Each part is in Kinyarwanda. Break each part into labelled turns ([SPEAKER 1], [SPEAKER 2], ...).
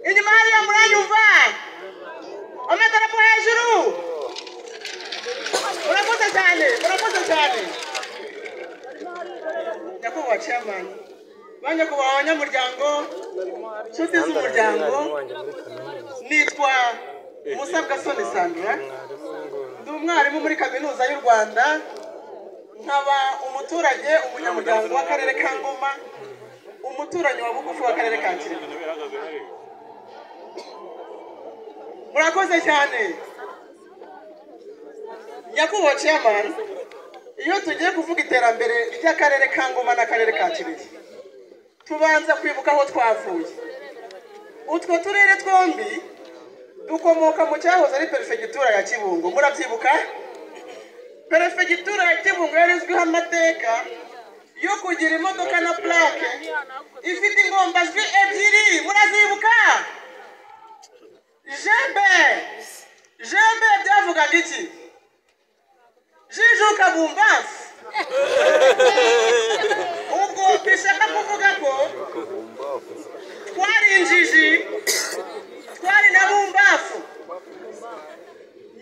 [SPEAKER 1] Від Марія мраю вверх. Омета на поезіру. Уработа далі, уработа далі. Nyakubahwa chairman, ba nyakubahwa abanyamuryango, nshuti z'umuryango, nitwa Musabwasoni Sandra, ndi umwarimu muri kaminuza y'u Rwanda, nkaba umuturage, umunyamuryango w'akarere ka Ngoma, umuturanyi wa bugufi w'akarere ka Kirehe. murakoze cyane nyakubahwa chairman iyo tugiye kuvuga iterambere ry'akarere ka ngoma n'akarere ka kirehe tubanza kwibuka aho twavuye utwo turere twombi dukomoka mu cyahoze ari perefegitura ya kibungo murabyibuka perefegitura ya kibungo yari izwiho amateka yo kugira imodoka na plaque ifite ingombajwi ebyiri murazibuka jembe jembe byavugaga iki jijuka bumbafu ubwo bishaka kuvuga ko twari injiji twari na bumbafu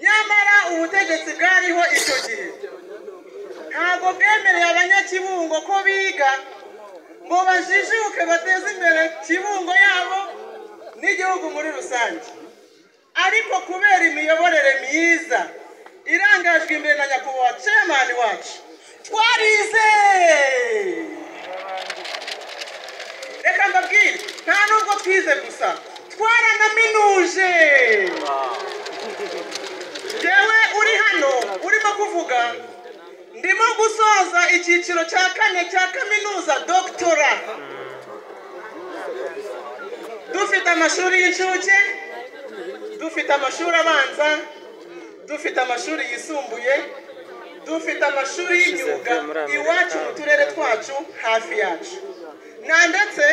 [SPEAKER 1] nyamara ubutegetsi bwariho icyo gihe ntabwo bwemereye abanyakibungo ko biga ngo bajijuke bateze imbere kibungo yabo n'igihugu muri rusange ariko kubera imiyoborere myiza irangajwe imbere na nyakubahwa cemani wacu twarize reka mbabwire nta nubwo twize gusa twaranaminuje yewe uri hano urimo kuvuga ndimo gusoza icyiciro cya kane cya kaminuza dogitora dufite amashuri y'incuke dufite amashuri abanza dufite amashuri yisumbuye dufite amashuri y'imyuga iwacu mu turere twacu hafi yacu na ndetse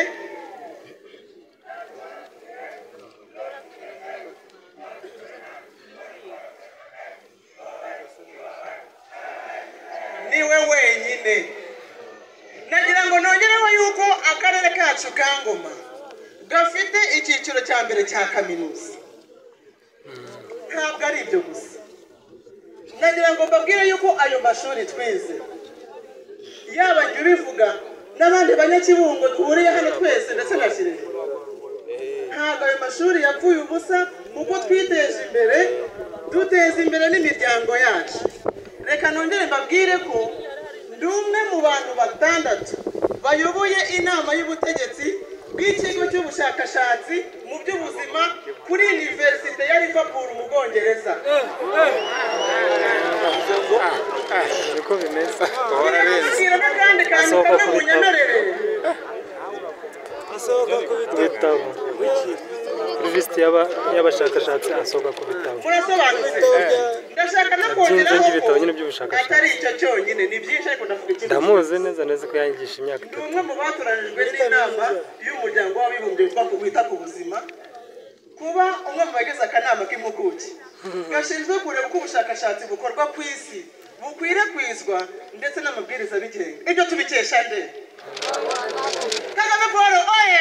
[SPEAKER 1] niwe wenyine nagira ngo nongereho yuko akarere kacu ka ngoma gafite icyiciro cya mbere cya kaminuza ntabwo ari ibyo gusa nagira ngo mbabwire yuko ayo mashuri twize yaba njye ubivuga n'abandi banyakibungo duhuriye hano twese ndetse na kirehe ntabwo ayo mashuri yapfuye ubusa kuko twiteje imbere duteza imbere n'imiryango yacu reka nongere mbabwire ko ndi umwe mu bantu batandatu bayoboye inama y'ubutegetsi bw'ikigo cy'ubushakashatsi mu by'ubuzima kuri univerisite ya liverpool mu bwongereza
[SPEAKER 2] niko bimeze
[SPEAKER 1] Ngira ngo mbabwire n'akandi kantu kamwe munyemerere
[SPEAKER 2] ibitabo serivisi y'abashakashatsi asohoka ku bitabo
[SPEAKER 1] murasobanutse ndashaka no
[SPEAKER 2] byinshi
[SPEAKER 1] kongeraho
[SPEAKER 2] by'ibitabo nyine
[SPEAKER 1] ko
[SPEAKER 2] by'ubushakashatsi.
[SPEAKER 1] atari icyo cyonyine ni byinshi ariko ndavuga ikindi
[SPEAKER 2] ndamuzi neza neza ko yangisha imyaka
[SPEAKER 1] ni
[SPEAKER 2] itatu
[SPEAKER 1] umwe mu batoranijwe n'inama y'umuryango w'abibumbye wita ku wita ku buzima kuba umwe mu bagize akanama k'impuguke gashinzwe kureba uko ubushakashatsi bukorwa ku isi bukwirakwizwa ndetse n'amabwiriza abigenga ibyo tubikesha nde kagame paul oye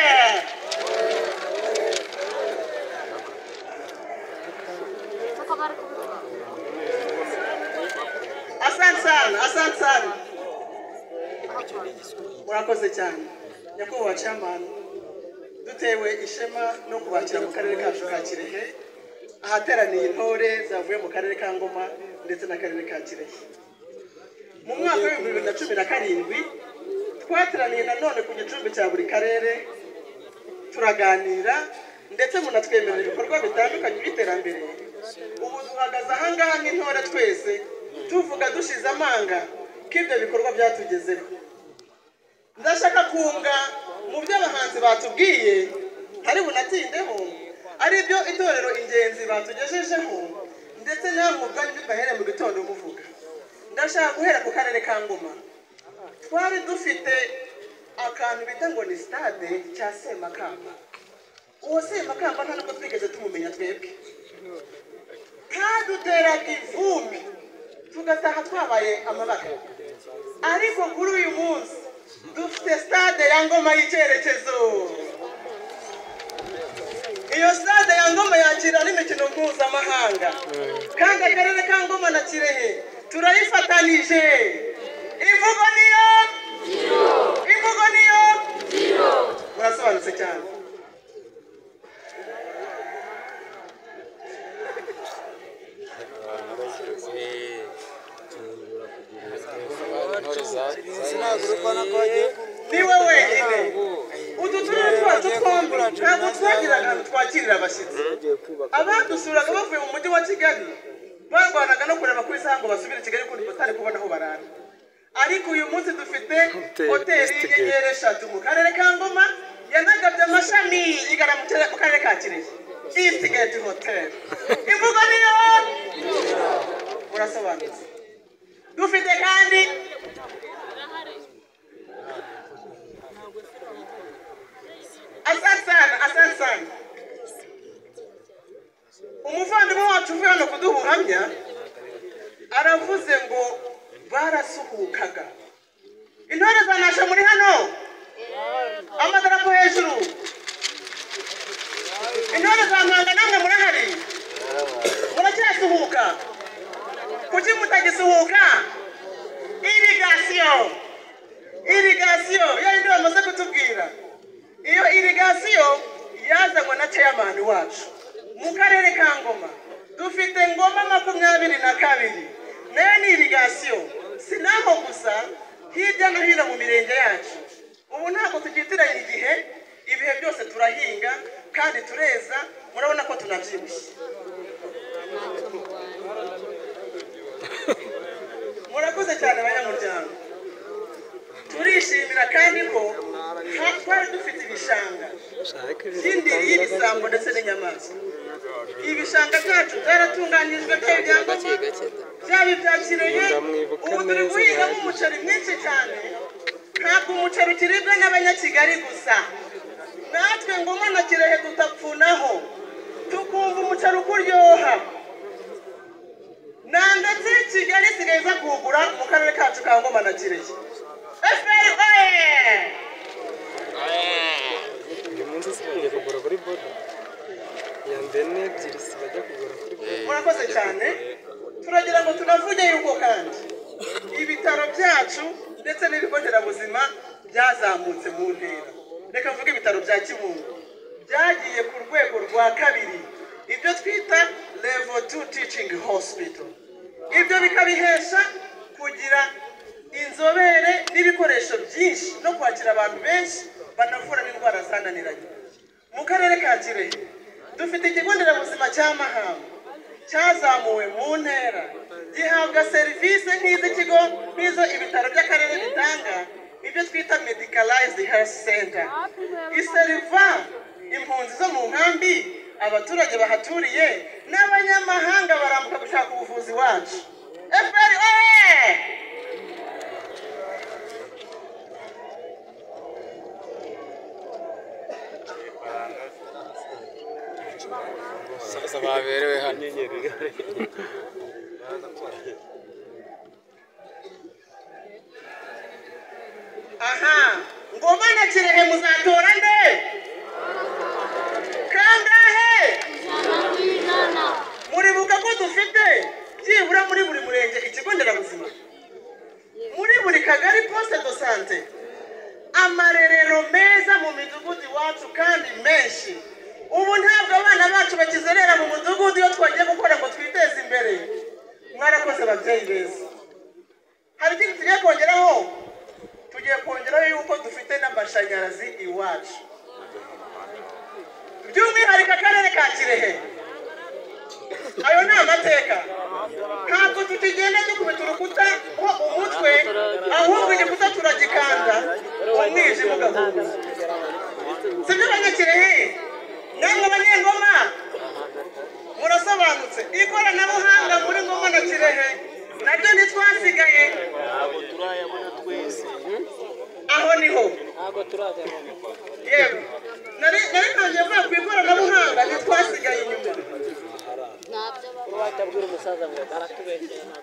[SPEAKER 1] asante sana asante sana murakoze cyane nyakubahwa camani dutewe ishema no kubakira mu karere kacu ka kirehe ahateraniye intore zavuye mu karere ka ngoma ndetse n'akarere ka kirehe mu mwaka w'ibihumbi bibiri na cumi na karindwi twateraniye nanone ku gicumbi cya buri karere turaganira ndetse munatwemerera ibikorwa bitandukanye by'iterambere ubu duhagaze ahangaha nk'intore twese tuvuga dushize amanga ko ibyo bikorwa byatugezeho ndashaka kunga mu byo abahanzi batubwiye hari bunatindeho ari byo itorero ingenzi batugejejeho ndetse nawe mubwanyu bibahere mu gitondo muvuga ndashaka guhera ku karere ka ngoma twari dufite akantu bita ngo ni sitade cya semakamba uwo semakamba nta nubwo twigeze tumumenya twebwe kaduteraga ivumbi tugataha twabaye amabara ariko kuri uyu munsi dufite stade ya ngoma y'icyerekezo iyo kwakira n'imikino mpuzamahanga kandi akarere ka ngoma na kirehe turayifatanije imvugo niyo imvugo niyo murasobanutse cyane ni wowe wenyine utu turere twacu twombi ntabwo twagira ahantu twakirira abashyitsi abadusuraga bavuye mu mujyi wa kigali barwanaga no kureba ku isaha ngo basubire i kigali kuko batari kubona aho barara ariko uyu munsi dufite
[SPEAKER 2] Hoteli
[SPEAKER 1] hoteli
[SPEAKER 2] Westgate.
[SPEAKER 1] y'inyenyeri eshatu mu karere ka ngoma yanagabye amashami igana mu kere- mu karere ka kirehe isigaye hoteli imvugo niyo murasobanutse dufite kandi asante sana asante sana umuvandimwe wacu uvuye hano kuduha ubuhamya aravuze ngo barasuhukaga intore zanashe muri hano amadarapo hejuru intore za mpanga namwe murahari muracyasuhuka kuki mutagisuhuka irigasiyo irigasiyo yayindi bamaze kutubwira iyo irigasiyo yazanywe na ceyamani wacu mu karere ka ngoma dufite ngoma makumyabiri na kabiri nayo ni irigasiyo sinaho gusa hirya no hino mu mirenge yacu ubu ntabwo tugitiranya igihe ibihe byose turahinga kandi tureza murabona ko tunabyibushye murakoze cyane abanyamuryango turishimira kandi ko ha- twari dufite ibishanga
[SPEAKER 2] Shaka
[SPEAKER 1] by'indiri y'ibisambo ndetse n'inyamaswa ibishanga byacu byaratunganyijwe byaba ibyangombwa byaba ibya kirehe ubu turi guhingamo umuceri mwinshi cyane ntabwo umuceri ukiribwa n'abanyakigali gusa natwe ngoma na kirehe tutapfunaho tukumva umuceri uko uryoha na ndetse kigali isigaye iza kuwugura mu karere kacu ka ngoma na kirehe fpr
[SPEAKER 2] uyu munsi sibagiye kugura kuri boda iya mbere n'ebyiri sibajya kugura kuri boda
[SPEAKER 1] murakoze cyane turagira ngo tunavuge yuko kandi ibitaro byacu ndetse n'ibigo nderabuzima byazamutse mu ntera reka mvuge ibitaro bya kibungo byagiye ku rwego rwa kabiri ibyo twita level 2 teaching hospital ibyo bikabihesha kugira inzobere n'ibikoresho byinshi no kwakira abantu benshi banavura n'indwara zananiranye mu karere ka kirehe dufite ikigo nderabuzima cya mahamba cyazamuwe mu ntera gihabwa serivisi nk'iz'ikigo nk'izo ibitaro by'akarere bitanga ibyo twita medicalized health center iseriva impunzi zo mu nkambi abaturage bahaturiye n'abanyamahanga barambuka gushaka ubuvuzi wacu fpr oye!
[SPEAKER 3] Sasa baberewe hano
[SPEAKER 1] aha ngoma na kirehe muzatora nde kangahe muribuka ko dufite byibura muri buri murenge ikigo nderabuzima muri buri kagari poste de sante amarerero meza mu midugudu iwacu kandi menshi ubu ntabwo abana bacu bakizerera mu mudugudu iyo twagiye gukora ngo twiteze imbere mwarakoze ababyeyi beza hari ikindi tugiye kongeraho tugiye kongeraho yuko dufite n'amashanyarazi iwacu by'umwihariko akarere ka kirehe ayo ni amateka ntabwo tukigenda dukubita urukuta ko umutwe ahubwo igikuta turagikanda umwijima ugahuza si byo abanyakirehe namwe abanyengoma murasobanutse ikoranabuhanga muri ngoma na kirehe naryo ntitwasigaye aho niho yewe nari nari ntangiye kuvuga ku ikoranabuhanga ntitwasigaye inyuma
[SPEAKER 4] watabwira umusaza ngo aratubeshyera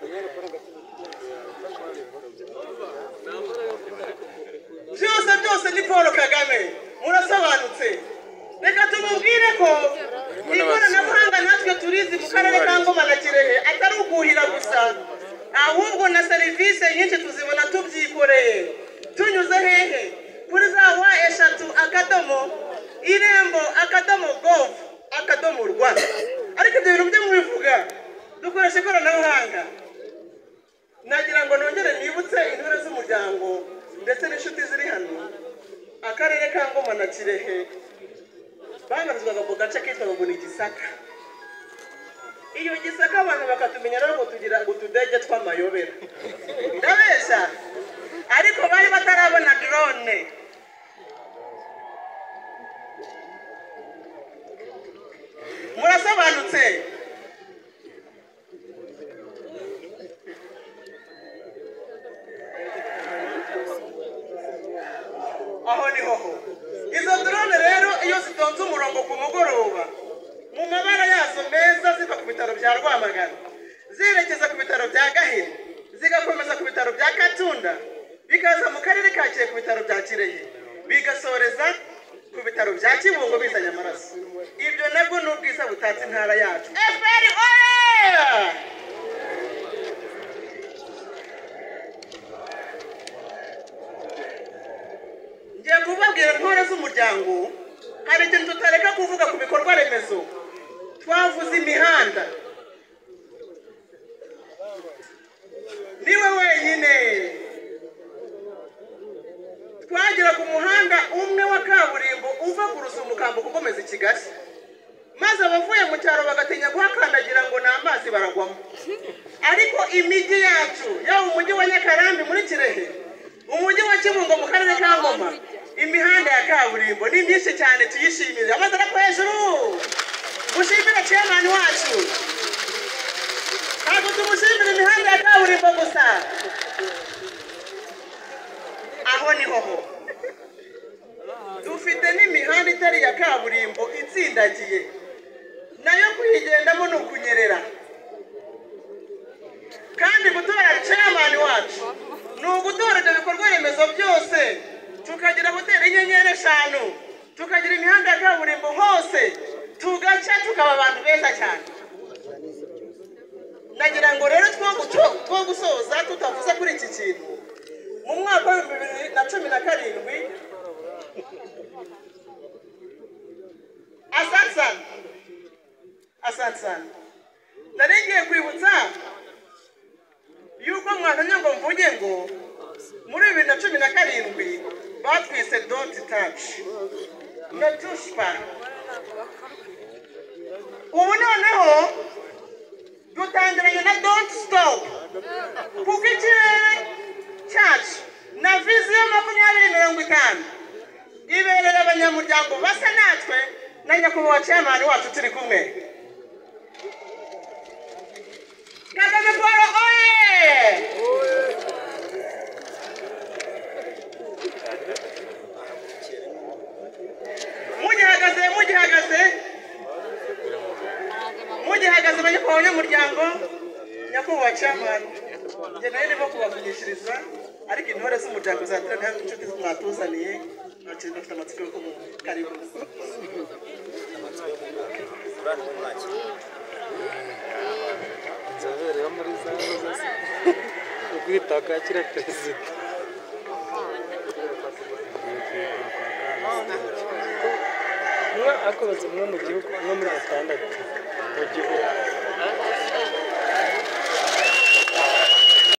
[SPEAKER 1] byose byose ni paul kagame murasobanutse reka tumubwire ko ikoranabuhanga serivisi nyinshi tuzibona tubyikoreye tunyuze hehe kuri za wa eshatu akadomo irembo akadomo govu akadomo rwa ariko ibyo bintu byo mwivuga dukoresha ikoranabuhanga nagira ngo nongere nibutse intore z'umuryango ndetse n'inshuti ziri hano akarere ka ngoma na kirehe banyuzwaga mu gace kitwa ngo ni gisaka iyo gisaka abantu bakatumenyera rero ngo tugira ngo utudege tw'amayobera ndabeshya ariko bari batarabona drone murasobanutse aho ni hoho izo drone rero iyo zitonze umurongo ku mugoroba mu mabara yazo meza ziva ku bitaro bya rwamagana zerekeza ku bitaro bya gahini zigakomeza ku bitaro bya katunda bikaza mu karere ka kirehe ku bitaro bya kirehe bigasoreza ku bitaro bya kibungo bizanye amaraso ibyo nabwo ni ubwiza butatse intara yacu efuperi oya ngiye kubabwira intore z'umuryango hari ikintu tutareka kuvuga ku bikorwa remezo twavuze imihanda niwe wenyine twagera ku muhanda umwe wa kaburimbo uva ku rusumukambuko ukomeza i kigali maze abavuye mu cyaro bagatinya kuhakandagira ngo ni amazi baragwamo ariko imijyi yacu yaba umujyi wa nyakarambi muri kirehe umujyi wa kibungo mu karere ka ngoma imihanda ya kaburimbo ni myinshi cyane tuyishimire amadarapo hejuru mushimire ciyamani wacu ntabwo tumushimira imihanda ya kaburimbo gusa aho ni hoho dufite n'imihanda itari iya kaburimbo itsindagiye nayo kuyigendamo ni ukunyerera kandi gutora chairman wacu ni ugutora ibyo bikorwa remezo byose tukagira hoteli y'inyenyeri eshanu tukagira imihanda ya kaburimbo hose tugaca tukaba abantu beza cyane nagira ngo rero two guco- two gusoza tutavuze kuri iki kintu mu mwaka w'ibihumbi bibiri na cumi na karindwi asante sana asante sana nari ngiye kwibutsa yuko mwazanye ngo mvuge ngo muri bibiri na cumi na karindwi batwise doti taci na tushipa ubu noneho dutangiranye na doti sitopu kuko ikirere cyacu na viziyo makumyabiri mirongo itanu ibereye abanyamuryango basa natwe na nyakubahwa ciyamani wacu turi kumwe kagame paul oye mugihagaze mugihagaze mugihagaze abanyakubahwa banyamuryango nyakubahwa camani njye nayo ndimo kubavugishiriza ariko intore z'umuryango zateraniye hano inshuti mwatuzaniye ntacyo dufite amatsiko yo kumva karibu
[SPEAKER 2] inzobere muri za nkozi ze ukwitakakira perezida umwe akoze umwe mu gihugu umwe muri atandatu